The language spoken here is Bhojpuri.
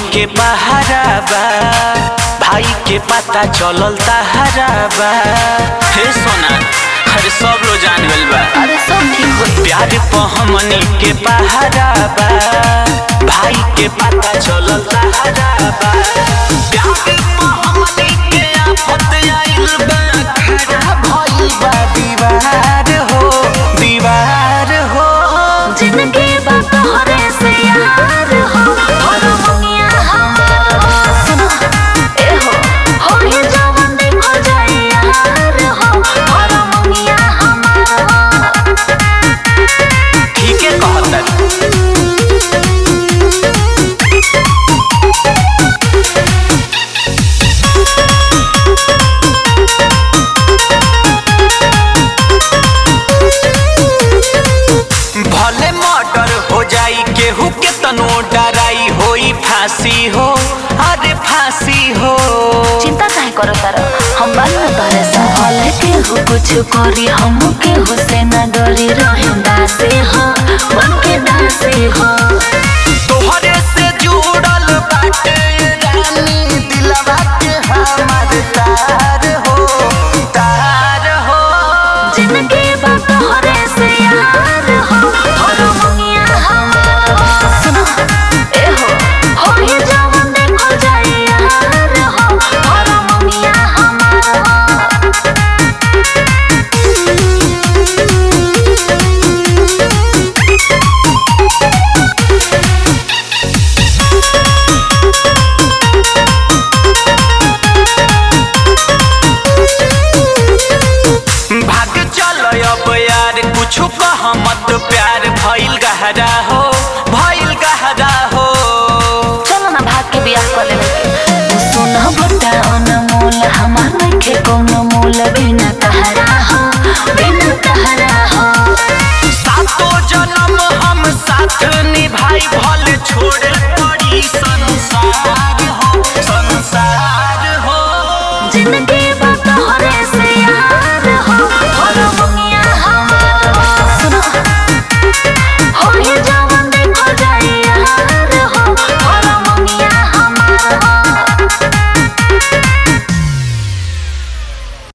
के पहारा बा भाई के पता चलल तहारा बा हे सोना अरे सब लोग जान गइल बा अरे सब ठीक होई प्यार पे हमनी के पहारा बा भाई के पता चलल तहारा बा प्यार पे हमनी के आफत आइल बा खड़ा भइल बा दीवार हो दीवार हो जिंदगी बा तोहरे से यार हो और मुनिया हमार हो सुनो ए हो हो ये जवान देखो जाए यार हो और मुनिया हमार हो ठीके कहता भले मर्डर हो जाई केहू के तनो डराई होई फांसी हो अरे फांसी हो चिंता काहे करो तारा हम बानी न तोहरे साथ भले केहू कुछ करी हम केहू से न डरी रहे दासे हो बन के दासे हो तोहरे से जुड़ल बाटे रानी दिलवा के हमार तार हो तार हो जिंदगी बा तोहरे से यार हो और मुनिया हमार हो सुनो ए हो हो ये जवान देखो जाए यार हो और मुनिया हमार हो भाग चल अब यार कुछ कह मत प्यार भइल गहरा हो भइल गहरा हो चलो ना भाग के बियाह कर लेवे सुन बता अनमोल हमार नइखे कोनो मोल बिना तहरा हो बिना तहरा हो सातो जन्म हम साथ निभाई भले छोड़